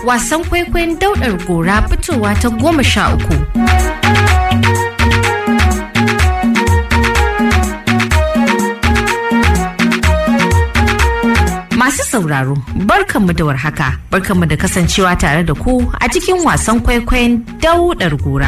wasan kwaikwayon daudar gora fitowa ta goma sha uku. Masu sauraro, barkanmu da warhaka, barkanmu da kasancewa tare da ku a cikin wasan kwaikwayon daudar gora.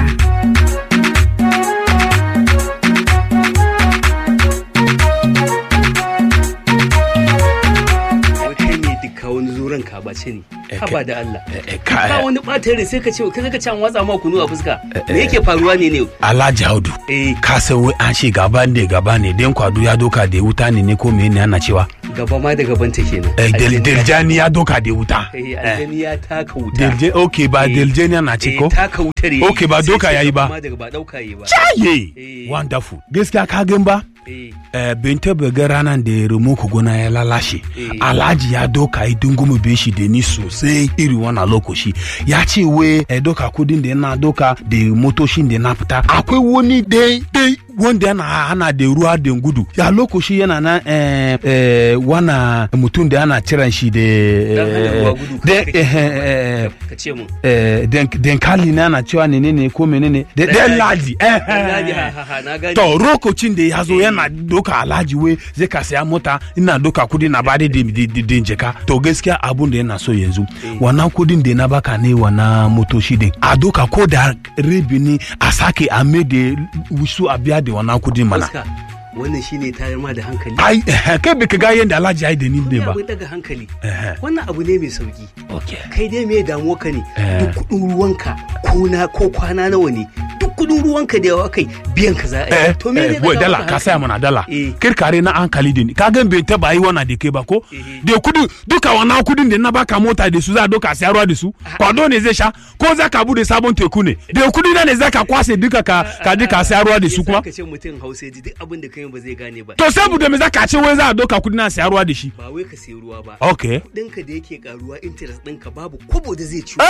kai ne duka wani zuran ka bace ne Eh, haba da Allah eh, ka ka- wani ɓata rai sai ka ce kai ka can watsa ma kunu a fuska me yake faruwa ne ne Alhaji Audu. eh Ka san wai an ce gaba ne gaba ne den kwado ya doka da wuta ne ne ko mene ana cewa. gaba ma da gaban ta kenan Eh, Del- Aljani ya- Deljani ya doka da wuta. eh Eh, aljani ya taka wuta Delje okay ba Eh, Deljani ana ce eh, ko? taka wutar yayi. Okay, ba Sai doka ce yayi ba. gaba ma daga ba dauka yayi ba Chaye! Eh. Wonderful. Gaskiya ka gan ba? eh Eh, bin taba ga ranar da remote gona ya lalashe Eh. alhaji ya doka yi dungumu be shi da ni sosai iri wannan lokaci ya ce we eh, doka kudin da yana doka da motoshin da na fita akwai wani dai dai wanda yana hana da ruwa da gudu ya lokaci yana na eh, eh, wana mutum da ana ciran shi da dan hana ruwa gudu da ka- eh, eh, ka ce mun eh, den- denkali na ana cewa ne ne ko menene da Dan dan Ladi. ladi eh, Dan Ladi, eh, ha, ha, ha, na gane. to lokacin da ya zo Eh. yana doka alhaji we zai ka saya mota ina doka kudi na bada da din jeka to gaskiya abun da yana so yanzu wannan kudin da na baka ne wannan motoci din a doka ko da rabi ne a sake a mai da su a biya da wannan kudin mana Fuska, wannan shine tayar ma da hankali ai eh, kai bai ka ga yadda alhaji ya yi da ni ne Wani ba abin daga hankali Eh. wannan abu ne mai sauki okay kai dai me damuwa ka ne Eh. duk kudin ruwanka ko na ko kwana nawa ne duk kudin ruwanka da yawa kai biyan ka za a eh yi to me eh, ne boy, dala ka saya mana dala Eh. kirkare na hankali da ni ka gan bai taba yi wannan da kai ba ko Eh. da kudin duka wannan kudin da na baka mota da su za a doka siya ruwa da su kwado ne zai sha ko za ka bude sabon teku ne da kudi na ne za ka kwase duka ka ka je ka siya ruwa da su kuma ka ce mutum hausa ji duk abin da kai ba zai gane ba to saboda me za ka ce wai za a doka kudi na siya ruwa da shi ba wai ka sayi ruwa ba okay kudinka da yake karuwa interest ɗinka babu kobo da zai ci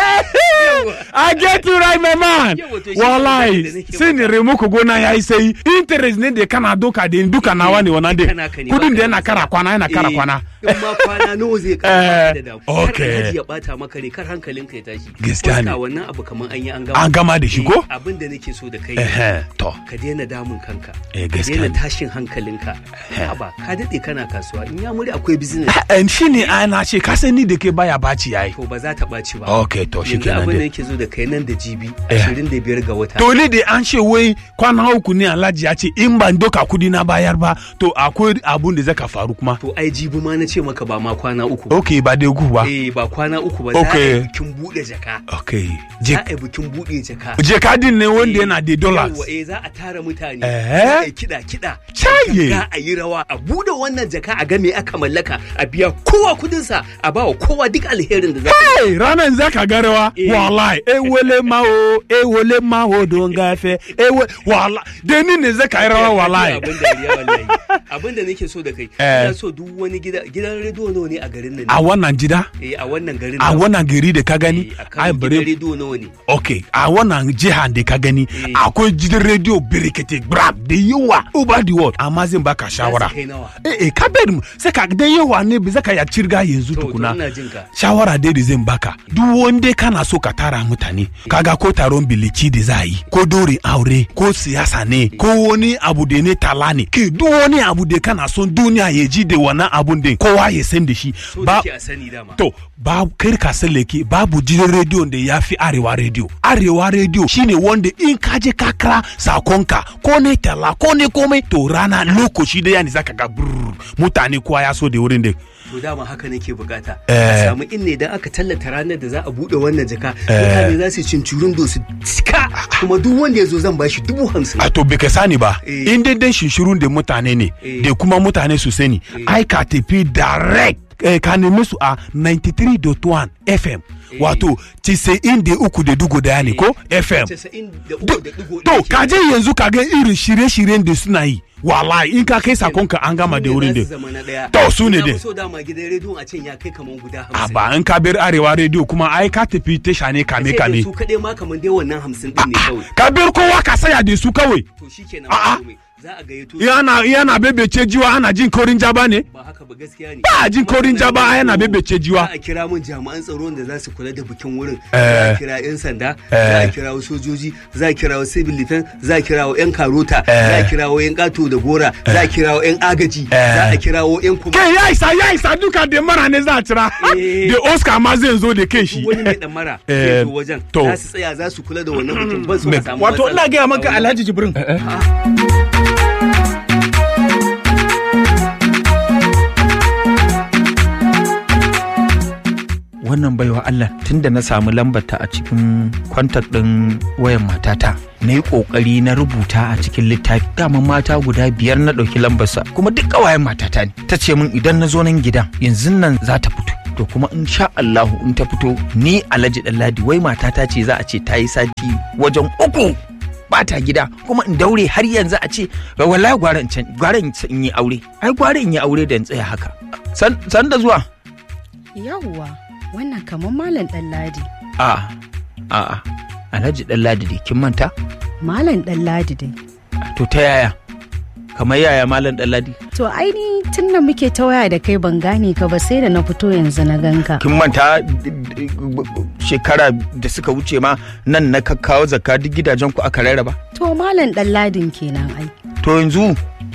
I get you right my man Yawa, to shi wallahi ne da nake sai ni remu ku gona yayi sai interest ne da kana doka da duka nawa ne wannan Duka dai naka ne, kudin ba da ka yana da kara kwana yana kara Eh, kwana in ma kwana nawa zai Eh, kara da damu okay. kar alhaji ya bata maka ne kar hankalinka ya tashi Gaskiya ne. Fuska, wannan abu kamar an yi an gama an gama da shi ko Eh, abin da nake so da kai Ehe, to ka daina damun kanka Eh, ka gaskiya daina ne. tashin hankalinka haba ka daɗe kana kasuwa in ya muri akwai business en shi ne ana ce ka san ni da ke baya baci yayi to ba za ta ɓaci ba okay to shi yanzu kenan abin da dai yake zo da kai nan da jibi Eh. 25 ga wata to ni da an ce wai kwana uku ne alhaji ya ce in ban doka kudi na bayar ba to akwai abun da zaka faru kuma to ai jibi ma na ce maka ba ma kwana uku okay ba dai ku ba eh ba kwana uku ba za a Okay. yi bikin buɗe jaka okay je za a yi bikin buɗe jaka je kadin ne wanda yana da dollars Yawwa, eh za a tara mutane Eh? za a yi kiɗa kiɗa Caye. za a yi rawa a buɗe wannan jaka a ga me aka mallaka a biya kowa kudinsa a bawa kowa duk alherin da za a Hey, ranar zaka garewa Eh. wallahi ewele ma o ewele ma o don gafe ewe wallahi da ni ne zaka yi rawa wallahi abin da riya wallahi abin da nake so da kai Eh. ina so duk wani gida gidan rediyo nawa ne a garin nan a wannan gida eh a wannan garin a nan. wannan gari da ka gani Eh, a ai kan gidan bare rediyo nawa ne ok a wannan jiha da ka gani Eh. akwai gidan rediyo birkete grab da yawa over the world amma zan baka shawara Za su kai nawa eh eh ka bari mu sai ka da yawa ne bi zaka ya cirga yanzu to to tukuna ina jin ka shawara dai da zan baka duk wanda kana so ka tara mutane kaga ko taron biliki da za a yi ko dore aure ko siyasa ne ko wani abu da ne tala ne ke duk wani abu da kana son duniya ya ji da wannan abun da kowa ya san da shi so ba da ke a sani dama to ba kar ka sallake babu gidan rediyon da ya fi arewa rediyo arewa rediyo shine wanda in ka je ka kira sakonka ko ne tala ko ne komai to rana lokaci da yani zaka ga brrr, mutane kowa ya so da wurin da to dama haka nake bukata Eh. a samu in ne idan aka tallata ranar da za a bude wannan jaka mutane za su cin curun su cika kuma duk wanda ya zo zan bashi dubu hamsin a to bai ka sani ba Eh. in dai dan shinshirun da mutane ne Eh. da kuma mutane su sani ai ka tafi direct eh, ka nemi su a 93.1 fm wato tisa'in da uku da dugu daya ne ko fm casa'in da uku Do- da digo to ka je yanzu ka ga irin shirye-shiryen da suna yi wallahi in ka kai sakonka an gama da wurin da da To, su ne dai. so dama gidan rediyon a can ya kai kaman guda a hamsin ba in ka bar arewa rediyo kuma ai ka tafi tasha ne kame Sai da kame su kaɗai ma kaman dai wannan hamsin din ne kawai ka bar kowa ka saya da su kawai to shikenan A'a. ba komai. za a gayyato yana yana bebece jiwa ana jin korin jaba ne ba haka ba gaskiya ne ba a jin korin jaba yana bebece jiwa za a kira mun jami'an tsaro da za su kula da bikin wurin Eh. za a kira yan sanda za a kira sojoji za a kira civil defense za a kira yan karota za a kira yan kato da gora za a kira yan agaji za a kira yan kuma kai ya isa ya isa duka da mara ne za a cira Eh. da oscar ma zai zo da kan shi wani mai damara Eh, zai zo wajen to. za su tsaya za su kula da wannan bikin ban so a samu wato matsala. ina gaya maka alhaji jibrin wannan baiwa Allah tunda na samu lambarta a cikin kwantar ɗin wayan matata na yi ƙoƙari na rubuta a cikin littafi daman mata guda biyar na ɗauki lambarsa kuma duk ƙawayen matata ne ta ce min idan na zo nan gidan yanzu nan za ta fito to kuma in sha Allahu in ta fito ni Alhaji Ɗanladi wai matata ce za a ce ta yi sati wajen uku ba ta gida kuma in daure har yanzu a ce wallahi gwara in can gwara in yi aure ai gwara in yi aure da in tsaya haka san san da zuwa Yawwa, wannan kamar Malam Ɗanladi. a a a Alhaji Ɗanladi dai kin manta Malam Ɗanladi dai. to ta yaya kamar yaya malam Ɗanladi To aini tun da muke ta waya da kai ban gane ka ba sai da na fito yanzu na ganka. kin manta d- d- shekara da suka wuce ma nan na kakkawo zakka duk gidajen ku aka rarraba To Malam Ɗanladin kenan ai. to yanzu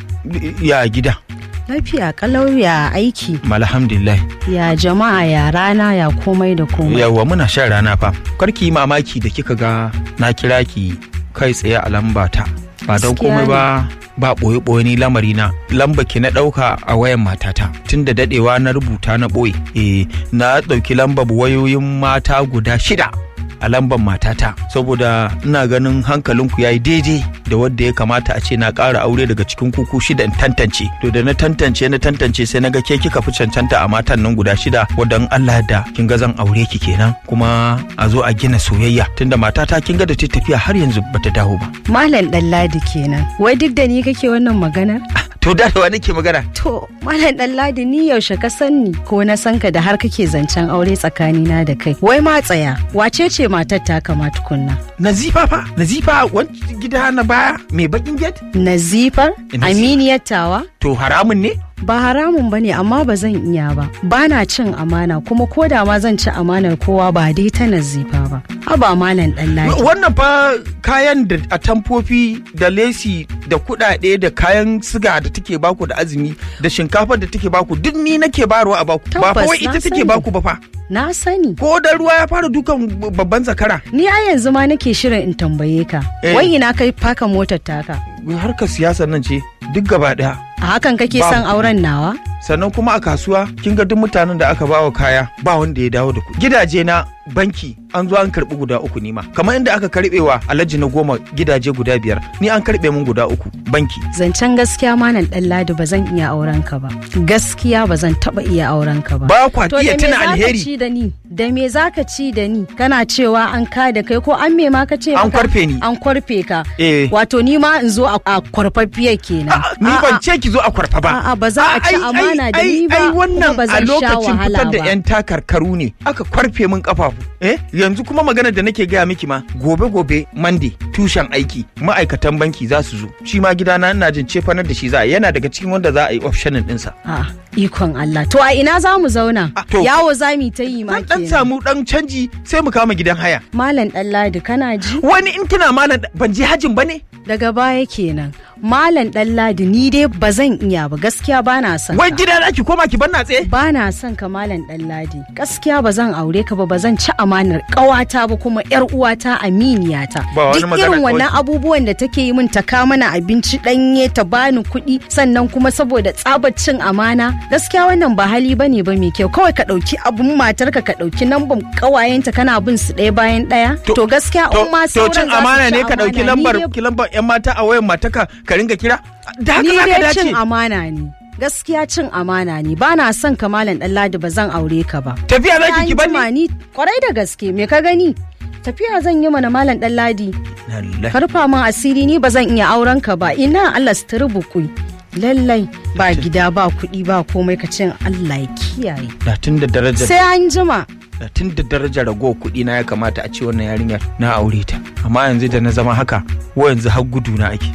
ya gida Lafiya kalau ya aiki, alhamdulillah ya jama'a ya rana ya komai da komai. yawa muna shan rana fa karki yi mamaki da kika ga na kira ki kai tsaye a lamba ta ba don Gaskiya komai ba ba ɓoye ɓoye ni lamari na lamba ki na ɗauka a wayan matata tun da daɗewa na rubuta na ɓoye eh na ɗauki lambar wayoyin mata guda shida a lambar matata saboda ina ganin hankalinku ya yi daidai da wadda ya kamata a ce na ƙara aure daga cikin kuku shida in tantance to da na tantance na tantance sai na ga ke kika fi cancanta a matan nan guda shida wadda in Allah da kin ga zan aure ki kenan kuma a zo a gina soyayya tunda matata kin ga da ta tafiya har yanzu bata dawo ba Malam Ɗanladi kenan. Wai duk da ni kake wannan maganar? to da da wa nake magana To, Malam Ɗanladi ni yaushe ka san ni ko na san ka da har kake zancen aure tsakanina da kai. Wai ma tsaya, wace ce matar ta kama tukunna? nazifa fa nazifa wani gida na baya mai bakin gate Nazifar? Nazifa. Aminiyar tawa? to haramun ne Ba haramun bane amma ba zan iya ba. Ba na cin amana kuma ko da ma zan ci amanar kowa ba dai ta nazifa ba. Haba malam Ɗanladi. wannan fa kayan da atamfofi da lesi da kudade da kayan siga da take baku da azumi da shinkafar da take baku duk ni nake barwa a baku ba fa Tabbas, wai ita na take sani. baku ba fa Na sani. ko da ruwa ya fara dukan babban zakara Ni a yanzu ma nake shirin in tambaye ka. Eh. Wai ina kai faka motar taka? harkar siyasar nan ce duk gaba daya A hakan kake Babu. son auren nawa? sannan kuma a kasuwa kin ga duk mutanen da aka bawa kaya ba wanda ya dawo da ku gidaje na banki an zo an karbi guda uku nima kamar inda aka karbewa alhaji na goma gidaje guda biyar ni an karbe mun guda uku banki Zancen gaskiya malam Ɗanladi ba zan iya auren ka ba. Gaskiya ba zan taba iya auren ka ba. ba kwa To iya da me tuna zaka alheri ci da ni? Da me zaka ci da ni? Kana cewa an ka da kai ko an me ma ka ce? An maka? kwarfe ni. An kwarfe ka. Eh. Wato ni ma in zo a a kwarfaffiyar kenan. A'a, ni ban ce ki zo a kwarfa ba. A'a, ba za a ci Ai, ai, amana da ai, ni ba, Ai kuma wannan ba a zan sha lokacin wahala fitar da ba. 'yan takarkaru ne aka kwarfe min kafafu. Eh, yanzu kuma magana da nake gaya miki ma gobe gobe Monday tushen aiki ma'aikatan banki za su zo. Shi ma gidana ina jin cefanar da shi za a yi. yana daga cikin wanda za a yi optionin ɗinsa. A'a, ikon Allah. To a ina za mu zauna? Ah, to- Yawo za mu ta yi ma Zan dan kenan. samu dan canji sai mu kama gidan haya. Malam Ɗanladi kana ji? Wani in kina malam ban je hajin ba ne? Daga baya kenan. Malam Ɗanladi ni dai ba zan iya ba gaskiya ba na son Wai ka. gida za ki koma ki bar na tsaye? Ba na son ka Malam Ɗanladi. Gaskiya ba zan aure ka ba ba zan ci amanar ƙawata ba kuma ƴar uwata aminiyata. Ba wani Duk magana irin wannan kawai. abubuwan da take yi min ta ka mana abinci ɗanye ta bani kuɗi sannan kuma saboda tsabar cin amana gaskiya wannan ba hali bane ba mai kyau kawai ka ɗauki abun matarka ka ɗauki namban ƙawayenta kana bin su ɗaya bayan ɗaya. To, gaskiya in ma to sauran cin za su amana ci ne ka dauki amana, ni lambar dai ki lambar yan mata a wayan mataka ka ringa kira da haka ni za ka dai cin dace amana ne gaskiya cin amana ne ba na son ka malam ɗanladi ba zan aure ka ba tafiya za ki An ki jima bani ni kwarai da gaske me ka gani tafiya zan yi mana malam ɗanladi lallai karfa min asiri ni ba zan iya auren ka ba ina Allah su bukui lallai ba gida ba kuɗi ba komai ka cin Allah ya kiyaye da tun da darajar sai an jima da tun da darajar rago kuɗi na ya kamata a ce wannan yarinyar na aure ta amma yanzu da na zama haka wa yanzu har gudu na ake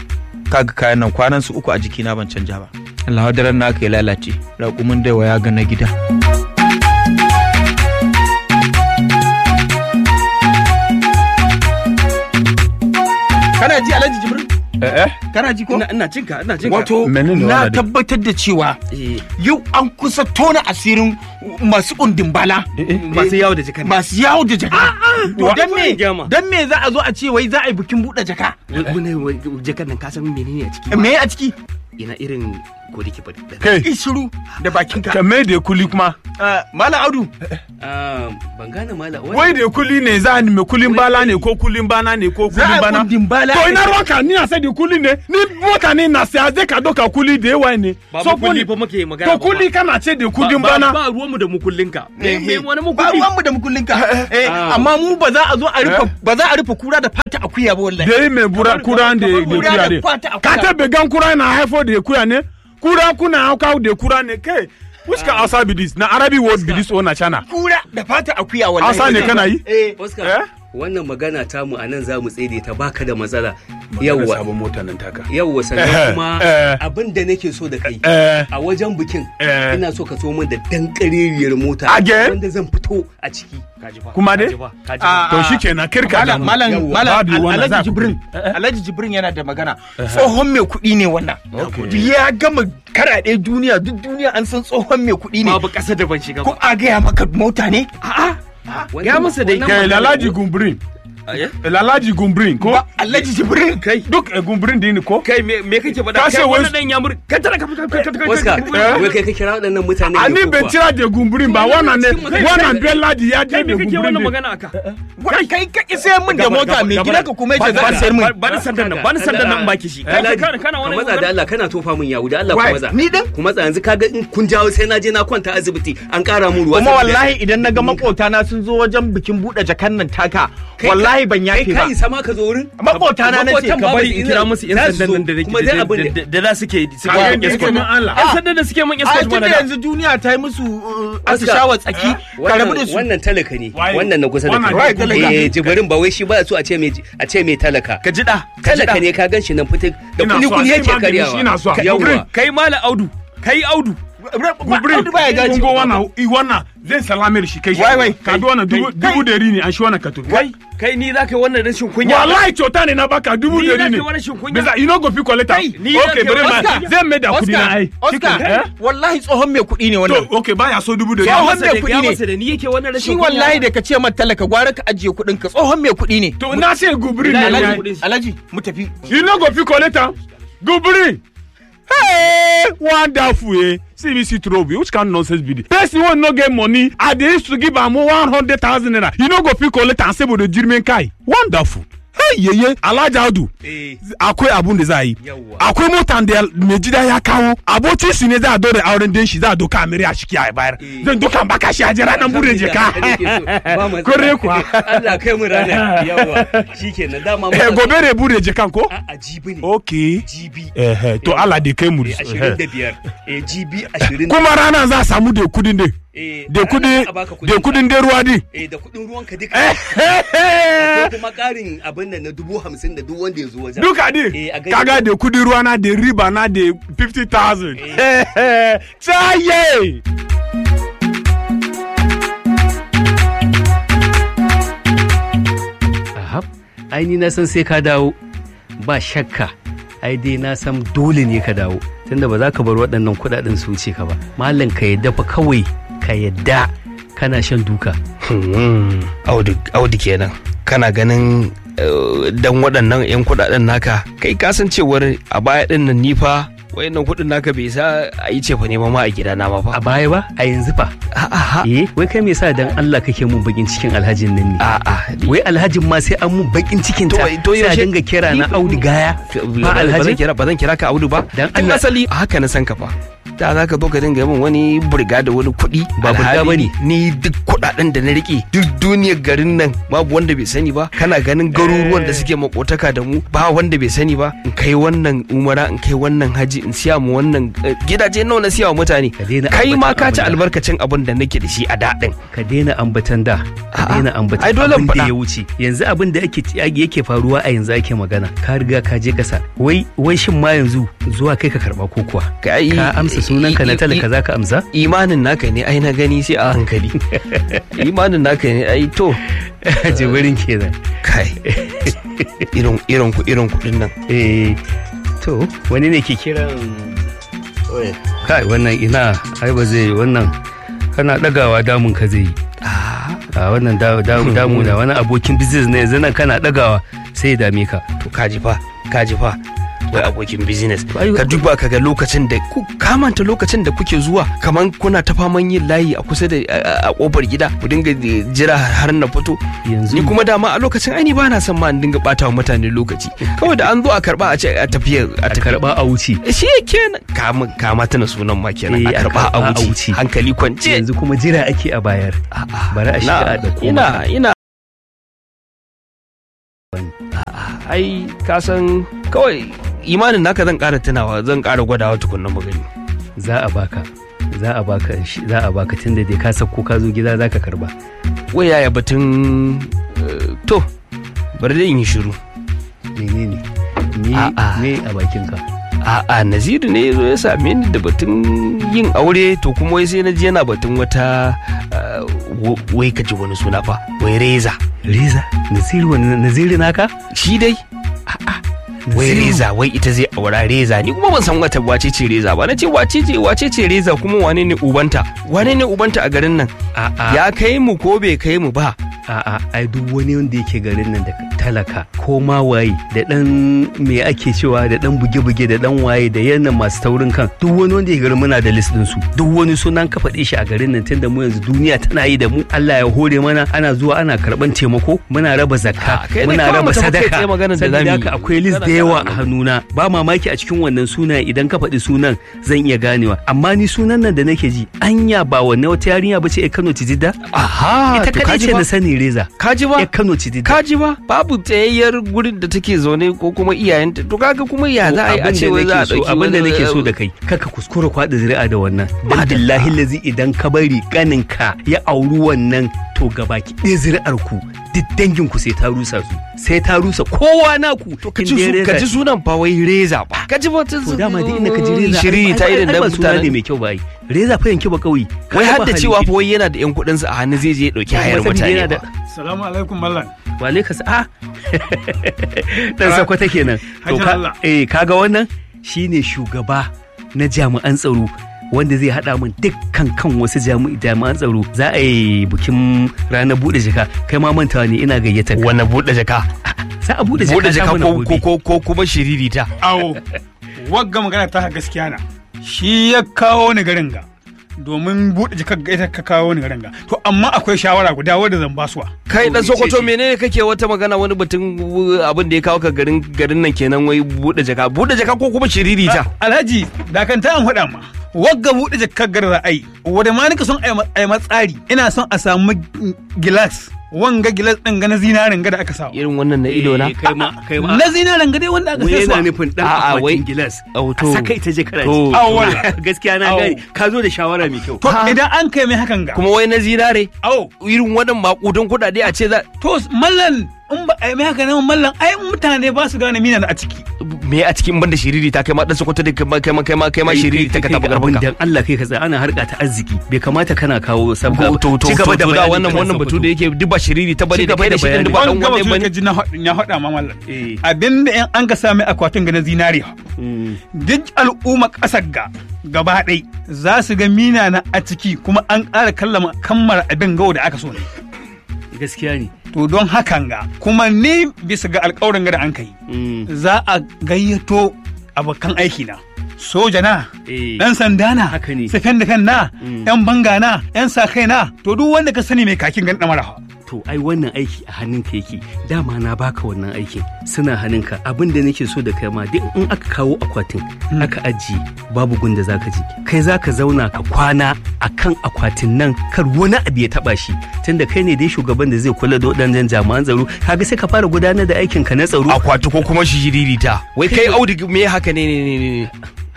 kaga kayan nan kwanan su uku a jikina ban canja ba Allah daren na aka yi lalace raƙumin da ya ga na gida kana ji alhaji jibril eh eh kana ji ko ina ina cinka ina cinka wato Menene na wannan dai? tabbatar da cewa Eh, yau an kusa tona asirin masu kundin bala masu yawo da jikan masu yawo da jaka to wa- dan me gyama. dan me za a zo a ce wai za a yi bikin buɗe jaka wani jakan nan ka san menene a ciki me a ciki ina irin ko da ke bari kai ishiru da bakinka ka mai da kuli kuma Ah, malam audu Ah, ban gane mala wai da kuli ne za ni mai kulin bala ne ko kulin bana ne ko za kulin a bana kundin bala to ina ruwanka ni na sai da kuli ne ni mota ne na sai zai ka doka kuli da yawa ne ba mu kulli fa muke magana to kuli kana ce da kudin bana ba ruwanmu da mukullinka me me wani ba mukulli ruwanmu da mukullinka Eh, Ah. amma mu ba za a zo a rufe ba za a rufe kura da fata akuya ba wallahi da yi mai bura kura da da Kura kuya da ne kwata akuya. ka ta began kura na haifo da kuya ne kura kuna hauka da kura ne kai which can also be this na arabic word be this or na china kura da fata akuya wallahi Hausa ne kana yi? eh Oscar Eh? wannan magana tamu a nan za mu tsaye ta baka da matsala yawwa sabon mota nan taka yawwa Eh, sannan kuma eh. abin da nake so da kai eh a wajen bikin Eh. ina so ka so min da dan kareriyar mota Again? wanda zan fito a ciki Kuma dai? Ah, to shikenan kirka da malam mu. malam Yawwa. malam Babu wannan za alhaji ku jibrin kudi. alhaji jibrin yana da magana tsohon mai kuɗi ne wannan ya gama karaɗe duniya duk duniya an san tsohon mai kuɗi ne babu ƙasa da ban shiga ko ba a gaya maka mota ne ya masa dai kai lalaji gumbrin lalaji gumbrin ko ba alhaji jibrin kai duk eh, gumbrin din ko kai me me kake faɗa Ka ce kai wai- wannan dan ya mur ka tara ka ka ka ka Eh? Oscar wai kai ka kira waɗannan mutane a ne ni ko bai kuwa? cira da gumbrin ba wannan ne Kai- wannan belladi ya je kai da me kake gumbrin wannan ne magana aka kai kai ka isa min da mota mai gida ka kuma yace za ka sayar min ba ni sandan nan ba ni sandan nan baki shi kai kana kana ka wani eh? matsa da Allah kana tofa min yawu da Allah Wai, ku matsa ni din? ku matsa yanzu kaga in kun jawo sai na je na kwanta asibiti an ƙara mu ruwa kuma saboda- wallahi idan na ga makota na sun zo wajen bikin buɗe jakan nan taka Kai- wallahi ban yafe kai ba kai sama ka zo wurin Makota na nace Makotan ka ba bari su in ina- kira musu yan za su sandan zo, nan da kuma dai abin da- da da za suke suke Kaga yin yadda escort suke Allah. yan sandan da suke mun a escort tun da mana yanzu duniya ta yi musu uh, Oscar, atishawa tsaki ka rabu da su wannan talaka ne Waye? wannan na kusa da Wannan kai ne talaka. eh jibirin ba wai shi ba so a ce mai a ce mai talaka ka ji da ka ji da talaka ne ka gan shi nan fitik da Ina kuli so, kuli a ce yake magani shi ina so. karyawa Jibril, yawwa kai mala audu kai audu gumbrin Audu baya gaji. kun go wannan i wannan zai salame da shi kai shi Wai, wai. ka bi wannan dubu Kai. dubu dari ne an shi wannan ka to kai kai ni za ka yi wannan rashin kunya wallahi kyauta ne na baka dubu Ni dari za ne ka yi rashin kunya. bisa you no go fit collect am Kai, ni za okay ka yi bari ma Oscar. zai mai da kudi na ai Oscar Eh? wallahi tsohon mai kuɗi ne to wannan okay baya so dubu dari Tsohon masa mai da- kuɗi ya ne. masa da ni yake wannan rashin shi kunya wallahi da ka ce man talaka gwara ka ajiye kuɗin ka tsohon mai kuɗi ne to na ce gubrin Ina ne alhaji yayi. kuɗi. alhaji mu tafi you no go fit collect am gubrin Hey, wonderful eh see me see trouble which kind nonsense be this person wey no get money i dey used to give am one hundred thousand naira you no go fit collect am say bodo jirmin kai wonderful hey yeye alhaji audu eh akwai abun da za a yi Yawwa. akwai motan da mai gida ya kawo abokin su ne za a dore auren den shi za a doka amiri a shiki a bayar Eh. zan doka baka shi a jira nan bude jeka Kore kuwa. Allah kai mu rana yawa shikenan dama eh gobe ne bude jekan ko a jibi ne okay jibi eh eh, to Allah da kai mu eh, ashirin da biyar eh jibi ashirin kuma ranar za a samu da kudin dai eh da kudi ranar a baka da kudin dai ruwa din eh da kudin ruwan ka duka akwai kuma karin abin nan na dubu hamsin da duk wanda ya zo wajen duka din Eh, a gaida- kaga da kudin ruwa na da riba na da 50,000 tsaye Ahab, ai ni na san sai ka dawo ba shakka ai dai na san dole ne ka dawo tunda ba za ka bar waɗannan kuɗaɗen su wuce ka ba malam ka yadda fa kawai ka yadda kana shan duka audu audu kenan kana ganin eh, dan waɗannan 'yan kuɗaɗen naka kai kasancewar a baya ɗin nan ni fa wayannan kuɗin naka bai sa a yi cefa nema ma a gidana ma a fa baya ba a yanzu fa a'a eh wai kai me yasa dan Allah kake mun bakin cikin alhajin nan ne a'a wai alhajin ma sai an mun bakin cikin ta To- to sai a yaushe- dinga kira na Audu Gaya ba ba zan alhaji kira ba zan kira ka audu ba Dan tun Allah- asali a haka na san ka fa da za ka zo ka dinga min wani burga da wani kuɗi Ba burga alhali bane. ni duk kuɗaɗen da na rike duk duniyar garin nan babu wanda bai sani ba kana ganin garuruwan da suke makotaka da mu ba wanda bai sani ba in kai wannan umara in kai wannan haji haraji in siya mu wannan eh, gidaje nawa na siya wa mutane Ka daina kai ma ambatan ka ci abin da- albarkacin abin da nake da shi a daɗin ka daina ambatan da ka A'a. daina ambatan Ai, dole in abin da faɗa. ya wuce yanzu abin da ake yake faruwa a yanzu ake magana ka riga ka je kasa wai wai shin ma yanzu zuwa kai ka karba ko kuwa Kai- ka amsa sunan ka na i- i- talaka zaka amsa imanin naka ne ai na gani sai a hankali imanin naka ne ai to jibirin kenan kai irin irin ku irin kuɗin nan eh to wani ne ke kiran Oye, kai wannan ina ai ba zai wannan kana dagawa damun ka zai yi Ah, a wannan da- da- damu na wani abokin business ne yanzu nan kana dagawa sai ya dame ka to kaji fa kaji fa wai abokin business Ai- ka duba ka ga lokacin da ku kamanta lokacin da kuke zuwa kaman kuna ta faman yin layi a kusa da a- a kofar gida ku dinga jira har na fito yanzu ni kuma dama a lokacin ai ni ba na son ma in dinga bata wa mutane lokaci kawai da an zo a karba a ce a tafiya a a tafiya karba a wuce shi kenan kama kama tana sunan ma kenan Eh, a a karba karɓa a a wuce wuce. hankali kwance yanzu kuma jira ake a bayar A'a, bari a shiga na- a ɗauko ina maka. ina A'a, ai ka san kawai imanin naka zan ƙara tunawa zan ƙara gwadawa tukunna mu gani za a baka za a baka shi- za a baka tunda dai ka sako ka zo gida zaka karba wai yaya batun eh, to bari dai in yi shiru menene ni A'a. ne a bakin ka a'a naziru ne ya zo ya same ni da batun yin aure to kuma wai sai na ji yana batun wata eh, w- wai ka ji wani suna fa wai reza reza naziri wani naziri naka shi dai wai Naziru. reza wai ita zai aura reza ni kuma ban san wata wace ce reza ba na ce wace ce wace ce reza kuma wane ne ubanta wane ne ubanta a garin nan a'a ya kai mu ko bai kai mu ba a'a ai duk wani wanda yake garin nan da talaka ko ma waye da dan me ake cewa da dan buge-buge da dan waye da yannan masu taurin kan duk wani wanda yake garin muna da list din su duk wani sunan ka faɗe shi a garin nan tunda mu yanzu duniya tana yi da mu Allah ya hore mana ana zuwa ana karban taimako muna raba zakka Ah, kai ne muna kawai raba mu tafi kai sadaka tsaye maganar da saboda zamu yi. haka akwai list da Kana- yawa a kana- hannuna ba mamaki a cikin wannan sunaye idan ka faɗi sunan zan iya ganewa amma ni sunan nan da nake ji anya ba wannan wata yarinya ba ce Kano Tijida aha ita to kadai kaji ce ba na sani reza kaji ba ya Kano Tijida kaji ba babu tsayayyar gurin da take zaune ko kuma iyayenta to kaga kuma ya za a yi a ce wai za a dauki abin da wani- nake so da kai kaka kuskura kwaɗa zuri'a da wannan dan billahi lazi idan ka bari kaninka ya auri wannan to gabaki ɗaya zuri'ar ku duk dangin ku sai ta rusa su sai ta rusa kowa naku to ka ji su- ka ji sunan fa wai reza ba ka ji ba ta to dama duk inda ka ji reza shiri ta irin da ba suna ne mutane mai kyau ba ai reza fa yanki ba kauyi wai har da cewa fa wai yana da yan kuɗin sa a hannu zai je ya dauki hayar mutane ba Salamu alaikum Mallan. wale ka sa a dan sakwata kenan to Hajji ka Allah. eh kaga wannan shine shugaba na jami'an tsaro wanda zai hada min dukkan kan wasu jami'i- jami'an tsaro za a yi bikin ranar bude jaka kai ma mantawa ne ina gayyata ka wani buɗe jaka za a bude jaka buɗe jaka ta mana ko gobe. ko ko kuma shiririta Awo, wagga magana ta gaskiya na. Shi ya kawo ni garin ga. Domin buɗe jikar ga ita ka kawo ni garin ga. To amma akwai shawara guda wadda zan basuwa. kai dan To, sokoto ce- menene kake wata magana wani batun uh, abin da ya kawo ka garin garin nan kenan wai buɗe jaka buɗe jaka ko kuma shiririta Alhaji, da kan ta an faɗa ma. Wagga buɗe jikar gar za a yi. Wadda ma nika son a yi matsari. Ina son a samu gilas. Wanga gilas ɗin ga na zinarin ga da aka sa. irin wannan na ido na Eh, kai ma kai ma Na zinarin ga dai wanda aka wai sai yana suwa. nufin dan A'a, wai- akwatin gilas Au, a to. saka ita je kana To, ci. Awwal. gaskiya na Au. gani ka zo da shawara mai kyau To idan an kai mai hakan ga. kuma wai na zinare Awo, irin wannan makudan kuɗaɗe a ce za to mallan in ba a yi mai haka nan mallan ai mutane ba su gane mina a ciki. me a cikin banda shiriri ta kai ma dan sokoto da kai ma kai ma kai ma kai ma shiriri ta ka taɓa abin karfin ka dan Allah kai ka tsaya ana harka ta arziki bai kamata kana kawo sabga to to ci gaba da to da bayanin wannan kan wannan batu Sokoto. da yake duk ba shiriri ta bane Ci da gaba kai da da shi din duk ba bayani. dan An gaba wanda su bane ka ji na haɗa ya haɗa ma mallan. Eh. Abinda in an ka sami akwatin ga na zinariya. Mm. Duk al'umma ƙasar ga gaba ɗai za su ga mina na a ciki kuma an ƙara kallama kammara abin gawo da aka so ne. gaskiya ne To don hakan ga kuma ni bisa ga alƙawarin ga da an kai Mm. za a gayyato abokan aiki na. Soja na, Eh. ɗan sanda na, Haka ne. safen da kan na, Mm. ‘yan banga na, ‘yan sa kai na, to duk wanda ka sani mai kakin gan ɗamara. to ai wannan aiki a hannunka yake dama na baka wannan aikin suna hannunka abin da nake so da kai ma duk in aka kawo akwatin aka ajiye babu gunda zaka ji kai zaka zauna ka kwana akan akwatin nan kar wani abu ya taba shi tunda kai ne dai shugaban da zai kula da waɗannan jami'an tsaro kaga sai ka fara gudanar da aikin ka na tsaro akwati ko kuma shiriri ta wai kai audu me haka ne ne ne ne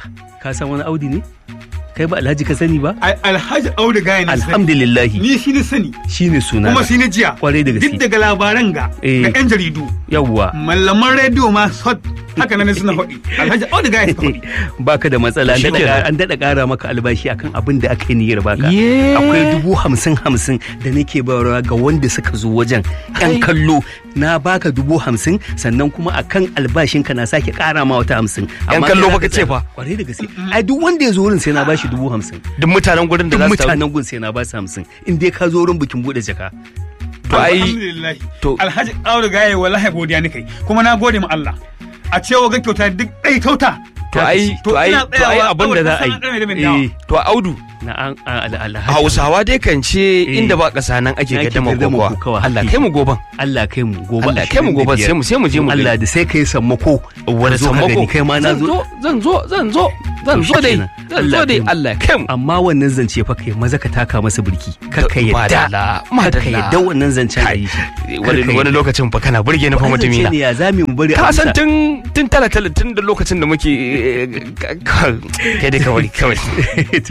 ka san wani audi ne kai ba alhaji ka sani ba Al- alhaji audu gaya na sani alhamdulillahi ni shi ne sani shine suna kuma shi ne jiya kwarai da duk gaske daga labaran ga Eh. ga yan jaridu yawwa mallaman rediyo ma sot haka nan suna faɗi alhaji audu gaya suka faɗi baka da matsala an Shi daɗa kenan. ƙara- an daɗa ƙara maka albashi akan abin da aka yi niyyar baka Ye. akwai dubu hamsin hamsin da nake bayarwa ga wanda suka zo wajen yan kallo na baka dubu hamsin sannan kuma akan albashinka na sake ƙara ma wata hamsin Yan Amma kallo kai baka zaka ce tsaya. fa? kwarai da gaske ai duk wanda ya zo wurin sai na bashi dubu hamsin duk mutanen gurin da duk za su taru mutanen gun sai na basu hamsin in dai ka zo wurin bikin buɗe jaka to ai alhamdulillah to- alhaji audu gaya wallahi godiya ni kai kuma na gode ma Allah a cewa ga kyauta duk ɗai kyauta to ai to ai ina to ai tsayawa abin da za a kawai yi kusan an ɗame da min dawa. eh to audu na an an- alhaji hausawa dai kan ce Eh. inda ba ƙasa nan ake Ake gadama gadama kokowa kokawa. Allah kai mu goban Allah kai mu gobe Allah kai mu gobe sai mu sai mu je mu Allah da sai kai sammako wani Ka zo ka sammako gani, kai ma na zo zan zo zan zo zan To zo dai shikenan. zan zo Allah dai kai mu. Allah kai mu amma wannan zance fa kai maza ka taka masa birki kar ka Madalla, yadda kar ka madalla. yadda wannan zancen a yi shi wani wani lokacin fa kana burge ni fa mutumi na ne ya zami mu bari a ka san bisa. tun tun tala tala tun da lokacin da muke eh, ka- kai dai kawai kawai to